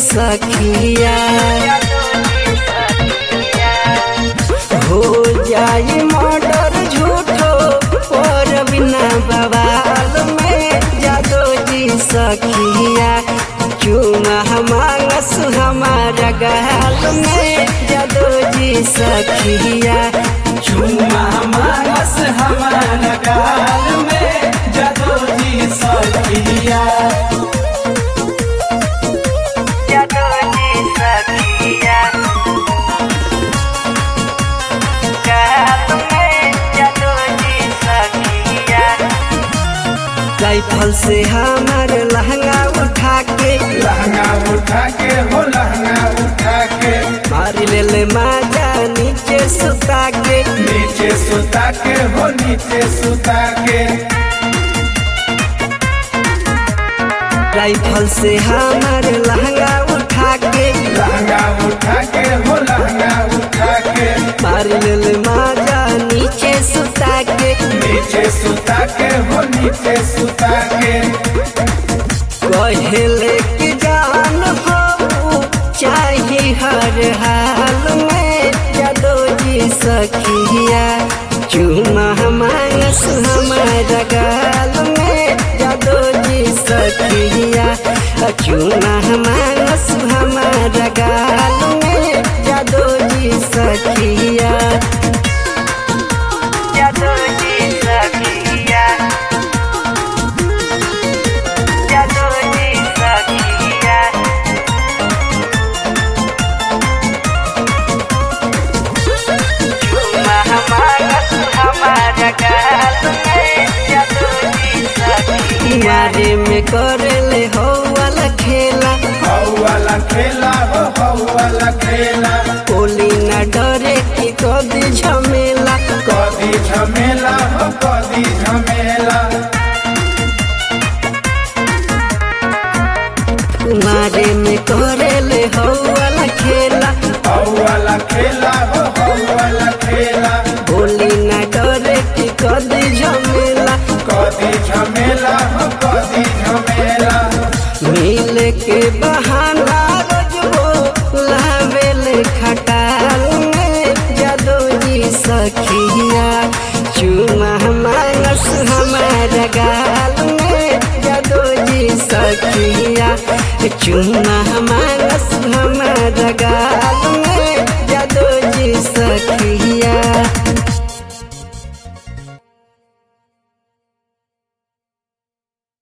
सखिया हो जाई मर्डर झूठो और बिना बवाल में जादो जी सखिया चुमा मांगस हमारा गाल में जादो जी सखिया चुमा मानस हमारा गाल में जदो जी सखिया जादो जी सखिया गाल में जादो जी सखिया राइफल से हमार लहंगा उठा के लहंगा उठा के हो लहंगा उठा के मार ले ले माजा नीचे सुता के नीचे सुता के हो नीचे सुता के राइफल से हमार लहंगा उठा के लहंगा उठा के हो लहंगा उठा के मार ले ले माजा नीचे सुता के नीचे सुता के हो नीचे सुता के कहले कि जान हो चाहे हर हाल में जादो जी सखिया चुमा मांगस हमारा गाल में जादो जी सखिया चुमा मांगस हमारा गाल में जादो जी सखिया जादो जी सखिया जादो जी सखिया चुमा मांगस हमारा गाल में जादो जी सखिया मारे में करले हो वाला खेला हौ वाला खेला हो हौ वाला खेला कोली न डरे कि कदी झमेला कदी झमेला हो कदी झमेला मारे में करेले हो वाला खेला हौ वाला खेला हो हौ वाला खेला बोली न डरे कि कदी झमेला कदी झमेला हो कदी झमेला मिल के बहाना रोजबो लावेले खटाल में जादो जी सखिया चुमा मांगस हमारा गाल में जादो जी सखिया चुमा मांगस हमारा गाल में जादो जी सखिया